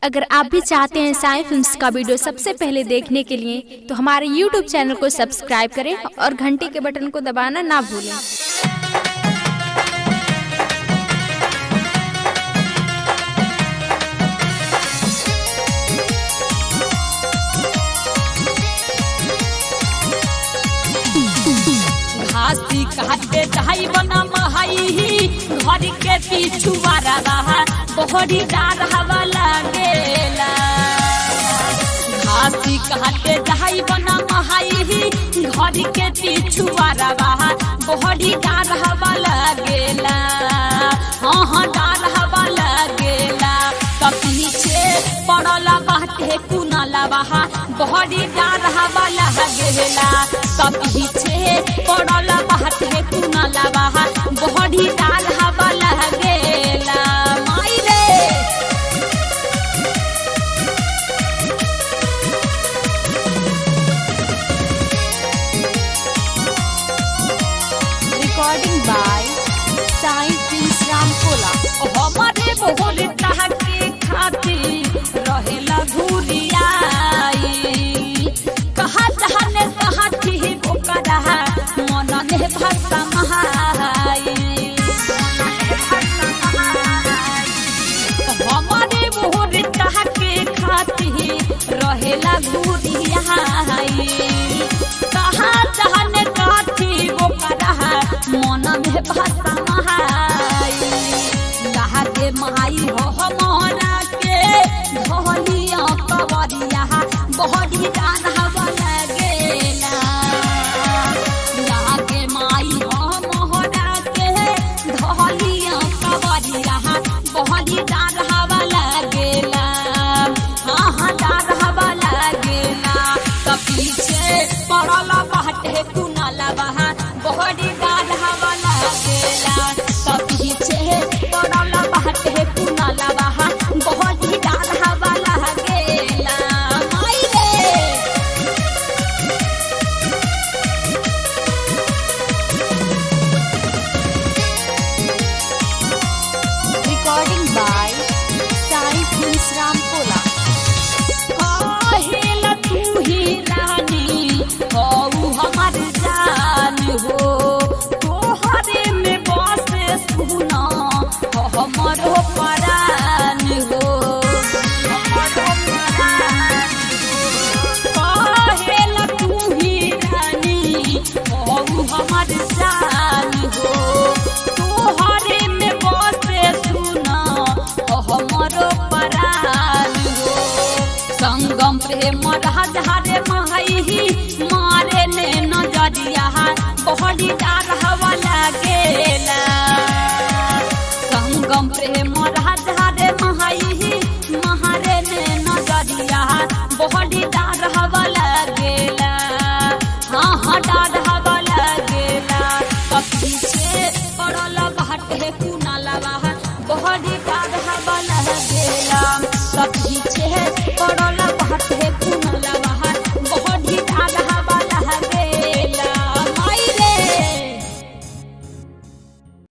अगर आप भी चाहते हैं साई फिल्म्स का वीडियो सबसे पहले देखने के लिए तो हमारे यूट्यूब चैनल को सब्सक्राइब करें और घंटी के बटन को दबाना ना भूलें घासी काटे जाई बना महाई घर के पीछू रहा बहरी डार हवा लागेला घासी काटे जाई बना महाई घर के पीछू रहा बहरी डार हवा लागेला हाँ हाँ डार हवा लागेला त पीछे पड़ला बाटे कुनाला बहा बहरी डार हवा लागेला त पीछे पड़ला बाटे कुनाला बहा बहरी डार हवा लागेला माई रे recording by Sai films Ramkola हमारे बोल के खातिर रहेला घुरियाई कहा जहाने कहा ठीक ओकरा मन ने भाषा महाई हमारे बोल के खातिर रहेला घुरियाई कहा जहाने कहा ठीक ओकरा मन में भाषा महाई कहा के माई हो हमारा के धोलिया कवरिया बहरी डान हवा लगेला यहाँ के माई हो मोहरा के धोलिया कवरिया बहरी डान हवा लगेला हाँ हाँ डान हवा लगेला त पीछे पड़ल बाटे कुनाला बहा बहरी डान हवा लगेला त पीछे पड़ल बाटे कुनाला बहा बहरी डान हवा लगेला माई रे recording by Sai films Ramkola काहेला तू ही रानी हऊ हमर जान हो तोहरे में बसे सुना हमरो परान हो हमरो परान काहेला तू ही रानी हऊ हमर जान हो तोहरे में बसे सुना हमरो परान हो संगम प्रेम राजहारे माही मारे ने नजरिया बहरी डार हवा लागेला संगम प्रेम राजहारे माही मारे ने नजरिया बहरी डार हवा लागेला हाँ हाँ डार हवा लागेला त पीछे पड़ल बाटे कुनाला बहा बहरी डार हवा लागेला त पीछे पड़ल